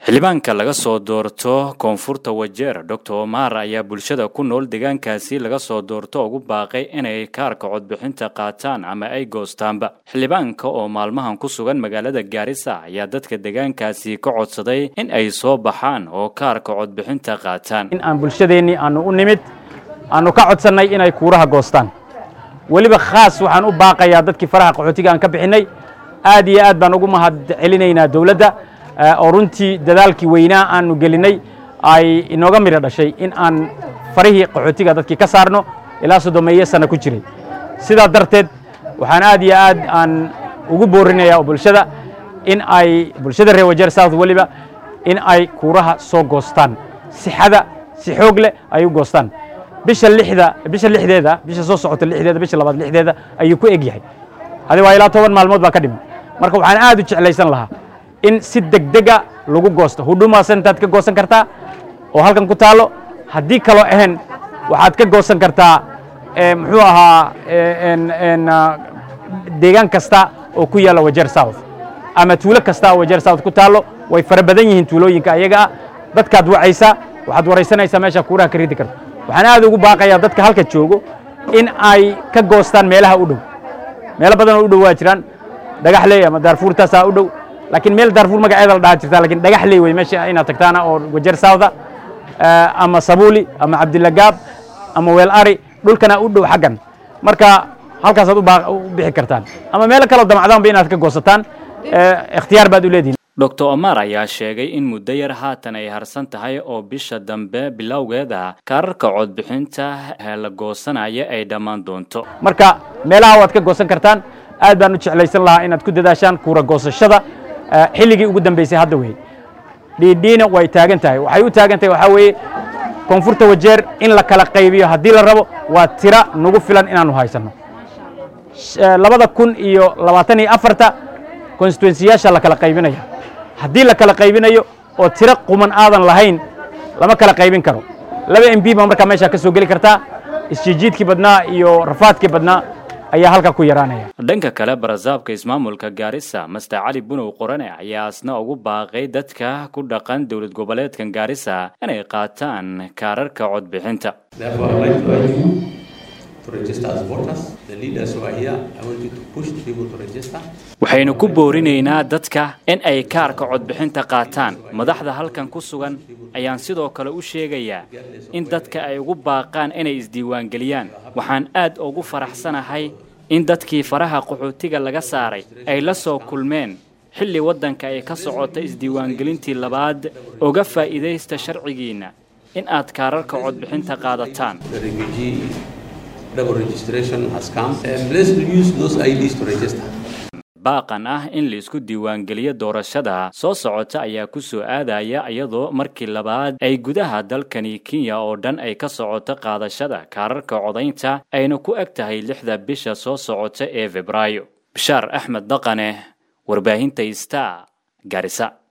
xildhibaanka laga soo doorto koonfurta wajeer doctor omar ayaa bulshada ku nool deegaankaasi laga soo doorto ugu baaqay inay kaarka codbixinta qaataan ama ay goostaanba xildhibaanka oo maalmahan ku sugan magaalada gaarisa ayaa dadka deegaankaasi ka codsaday in ay soo baxaan oo kaarka codbixinta qaataan in aan bulshadeennii aanu u nimid aanu ka codsannay inay kuuraha goostaan weliba khaas waxaan u baaqayaa dadkii faraha qaxootiga aan ka bixinnay aad iyo aad baan ugu mahad celinaynaa dowladda oo runtii dadaalkii weynaa aanu gelinay ay inooga midho dhashay in aan farihii qaxootiga dadkii ka saarno ilaa soddomeeyo sanno ku jiray sidaa darteed waxaan aad iyo aad aan ugu boorinayaa bulshada in ay bulshada reer wajeer south weliba in ay kuuraha soo goostaan sixada si xoog leh ay u goostaan bisha lixda bisha lixdeeda bisha soo socota lixdeeda bisha labaad lixdeeda ayuu ku eg yahay hadi waa ilaa toban maalmood baa ka dhiman marka waxaan aad u jeclaysan lahaa in si degdega lagu goosto huduma centerad ka goosan kartaa oo halkan ku taalo haddii kaloo ahayn waxaad ka goosan kartaa muxuu ahaa deegaan kasta oo ku yaalla wajeer south ama tuulo kasta oo wajeer south ku taalo way fara badan yihiin tuulooyinka ayaga ah dadkaad wacaysaa waxaad waraysanaysaa meesha kuuraha ka ridi karto waxaan aad ugu baaqayaa dadka halka joogo in ay ka goostaan meelaha u dhow meelo badan oo u dhow waa jiraan dhagaxley ama daarfuurtaasaa u dhow laakiin meel daarfuur magaceeda la dhaha jirta lakin dhagaxley wey meesha inaad tagtaana oo wajeer southa ama sabuuli ama cabdilagaab ama weel ari dhulkana u dhow xaggan marka halkaasaad u bixi kartaan ama meelo kaloo damacdaanba inaad ka goosataan ikhtiyaar baad u leedihin doctor omar ayaa sheegay in muddo yar haatan ay harsan tahay oo bisha dambe bilowgeeda kaararka codbixinta la goosanaya ay dhammaan doonto marka meelaha waad ka goosan kartaan aad baan u jeclaysan lahaa inaad ku dadaashaan kuura goosashada xilligii ugu dambaysay hadda wey dhiidhiina way taagan tahay waxay u taagan tahay waxaa weeye koonfurta wajeer in la kala qaybiyo haddii la rabo waa tira nagu filan inaanu haysanno labada kun iyo labaatan iyo afarta constituensiyaasha la kala qaybinaya haddii la kala qaybinayo oo tiro quman aadan lahayn lama kala qaybin karo laba m b baa markaa meeshaa ka soo geli kartaa isjiijiidkii badnaa iyo rafaadkii badnaa ayaa halkaa ku yaraanaya dhanka kale barasaabka ismaamulka gaarisa master cali bunow qorane ayaa asna ugu baaqay dadka ku dhaqan dowlad goboleedkan gaarisa inay qaataan kaararka codbixinta waxaynu ku boorinaynaa dadka in ay kaarka codbixinta qaataan madaxda halkan ku sugan ayaan sidoo kale u sheegayaa in dadka ay ugu baaqaan inay isdiiwaangeliyaan waxaan aad ugu faraxsanahay in dadkii faraha qaxootiga laga saaray ay la soo kulmeen xilli waddanka ay ka socota isdiiwaangelintii labaad uga faa'iidaysta sharcigiinna in aad kaararka codbixinta qaadataan baaqan ah in laisku diiwaangeliyo doorashada soo socota ayaa ku soo aadaya iyadoo markii labaad ay gudaha dalkani kenya oo dhan ay ka socoto qaadashada kaararka codaynta ayna ku eg tahay lixda bisha soo socota ee febraayo bashaar axmed dhaqane warbaahinta star garisa